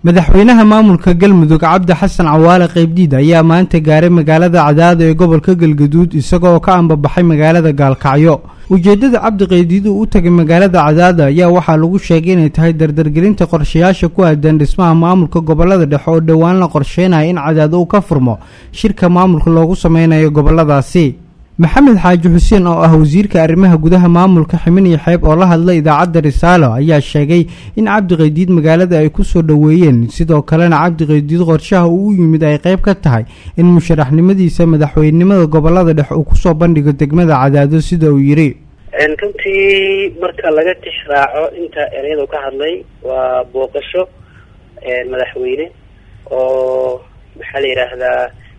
madaxweynaha maamulka galmudug cabdi xasan cawaale qaybdiid ayaa maanta gaaray magaalada cadaado ee gobolka galgaduud isagoo ka ambabaxay magaalada gaalkacyo ujeeddada cabdi qaybdiid uu u tagay magaalada cadaado ayaa waxaa lagu sheegay inay tahay dardargelinta qorshayaasha ku aadan dhismaha maamulka gobolada dhexe oo dhowaan la qorsheynaya in cadaado uu ka furmo shirka maamulka loogu sameynayo goboladaasi maxamed xaaji xuseen oo ah wasiirka arrimaha gudaha maamulka ximin iyo xeeb oo la hadlay idaacadda risaalo ayaa sheegay in cabdi qaydiid magaalada ay ku soo dhoweeyeen sidoo kalena cabdi qaydiid qorshaha uu u yimid ay qayb ka tahay in musharaxnimadiisa madaxweynenimada gobolada dhexe uu kusoo bandhigo degmada cadaado sida uu yidhi runtii marka laga tixraaco inta ereyadu ka hadlay waa booqasho madaxweyne oo maxaa la yidhaahdaa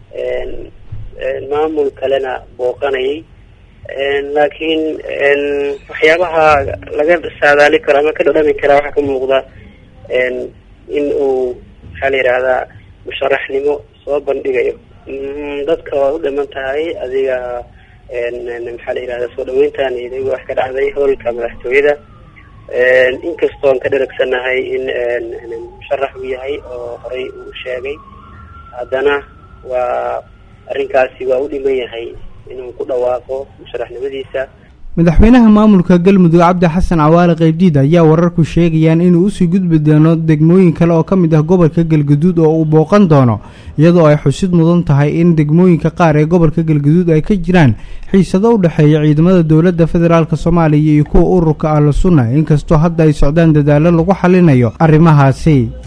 maamul kalena booqanayay laakiin waxyaabaha laga saadaali karo ama ka dhadhami karaa waxaa ka muuqda in uu maxaa la yidhaahdaa musharaxnimo soo bandhigayo dadka waa u dhiman tahay adiga maxaa la yidhahdaa soo dhaweyntan idagu wax ka dhacday howlka madaxtooyada inkastoon ka dharagsanahay in musharax uu yahay oo horey uu sheegay haddana waa arrinkaasi waa u dhiman yahay inuu ku dhawaaqo musharaxnimadiisa madaxweynaha maamulka galmudug cabdi xasan cawaale qaybdiid ayaa wararku sheegayaan inuu usii gudbi doono degmooyin kale oo ka mid ah gobolka galgaduud oo uu booqan doono iyadoo ay xusid mudan tahay in degmooyinka qaar ee gobolka galgaduud ay ka jiraan xiisado u dhexeeya ciidamada dowladda federaalk soomaaliya iyo kuwa ururka ahlu sunna inkastoo hadda ay socdaan dadaallo lagu xalinayo arrimahaasi